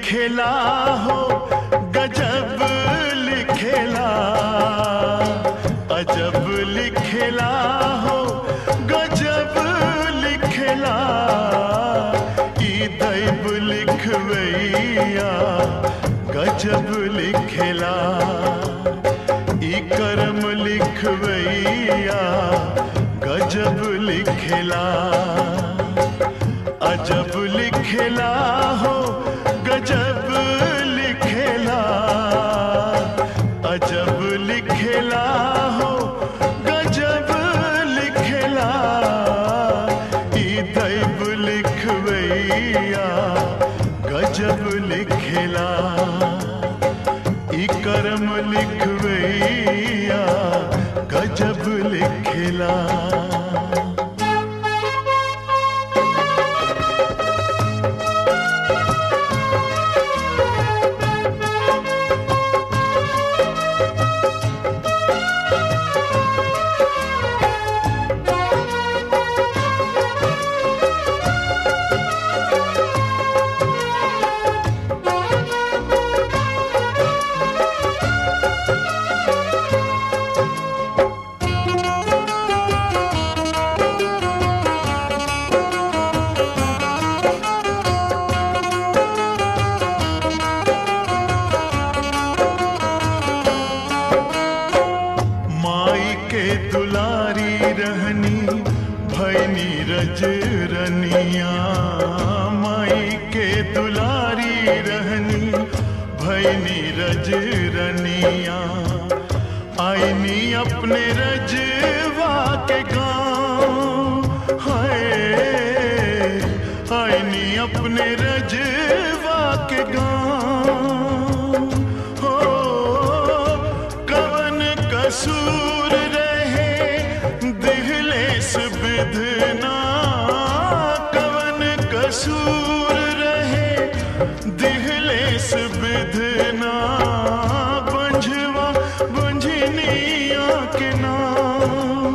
लिखेला हो गजब लिखेला अजब लिखेला हो गजब लिखेला ई दैब लिखवैया गजब लिखेला ई करम लिखवैया गजब लिखेला अजब लिखेला हो गजब लिखेला अजब लिखेला हो गजब लिखेला ई दैब लिखवैया गजब लिखेला ई करम लिखवैया गजब लिखेला माई के दुलारी रहनी भैनी रजरनिया माई के दुलारी रहनी भैनी रजरनिया आईनी अपने रजवा के गाँव हाय आईनी अपने रजवा के गाँव हो कवन कसूर रहे दिहले सुविधना कवन कसूर रहे दिहले सुविधना बंझवा बंझनिया के नाम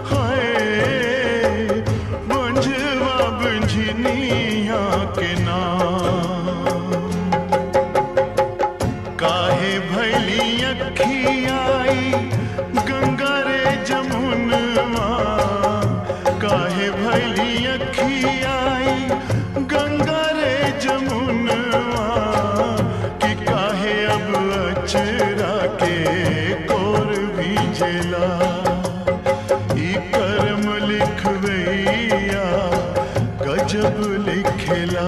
हाय बंझवा बंझनिया के नाम काहे भैली अखियाई गंगा रे जमुनवा काहे भैली अखियाई गंगा रे जमुनवा कि काहे अब अचरा के कोर भीजला ई करम लिखवैया गजब लिखेला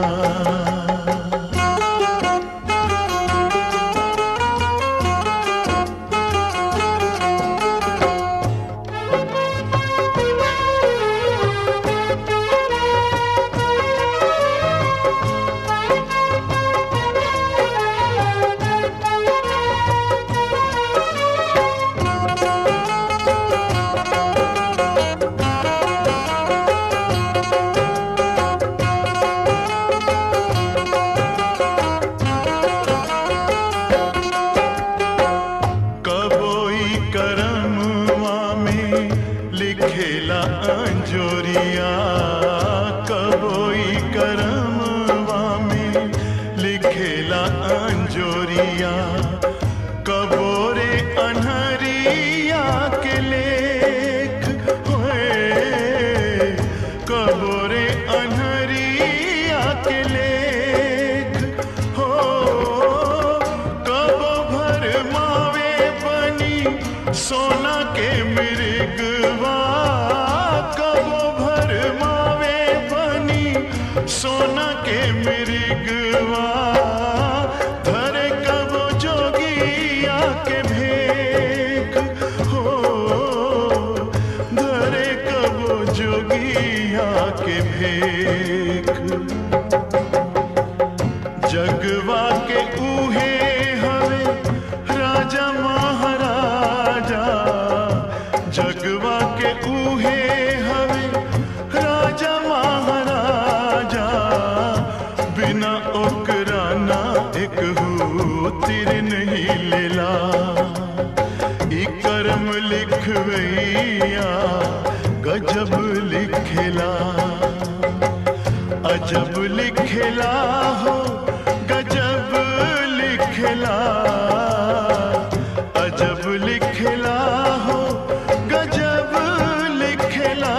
कबोई करमवा में लिखेला अंजोरिया कबोई करमवा में लिखेला अंजोरिया कबोरे अनहरिया के लेख होए कबोरे अनहरिया के लेख हो कब भर मावे बनी सोना के मृगवा कब भर मावे बनी सोना के मृगवा धरे कब जोगिया के भेख हो धरे कब जोगिया के भेख जगवा के उहे हवे राजा महाराजा जगवा के उहे हवे राजा महाराजा बिना ओकरा ना एक हो तिर नहीं लेला ई करम लिखवैया गजब लिखेला अजब लिखेला हो गजब अजब लिखला हो गजब लिखला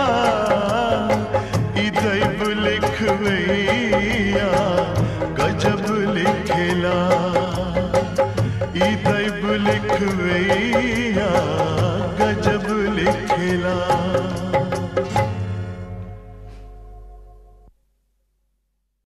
ई दैब लिखवैया गजब लिखला ई दैब लिखवैया गजब लिखला